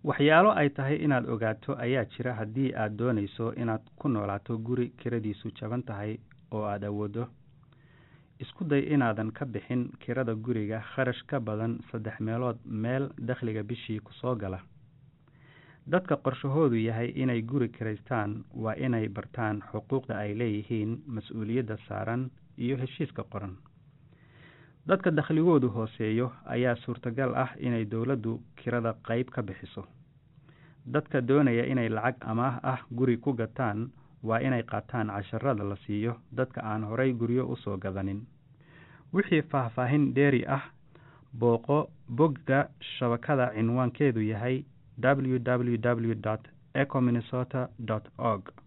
waxyaalo ay tahay inaad ogaato ayaa jira haddii aad doonayso inaad ku noolaato guri kiradiisu jaban tahay oo aada awoodo isku day inaadan ka bixin kirada guriga kharash ka badan saddex meelood meel dakhliga bishii kusoo gala dadka qorshahoodu yahay inay guri kiraystaan waa inay bartaan xuquuqda ay leeyihiin mas-uuliyadda saaran iyo heshiiska qoran dadka dakhligoodu hooseeyo ayaa suurtagal ah inay dowladdu kirada qeyb ka bixiso dadka doonaya inay lacag amaah ah guri ku gataan waa inay qaataan casharada la siiyo dadka aan horay guryo usoo gadanin wixii faahfaahin dheeri ah booqo bogga shabakada cinwaankeedu yahay w w w ecominnesota org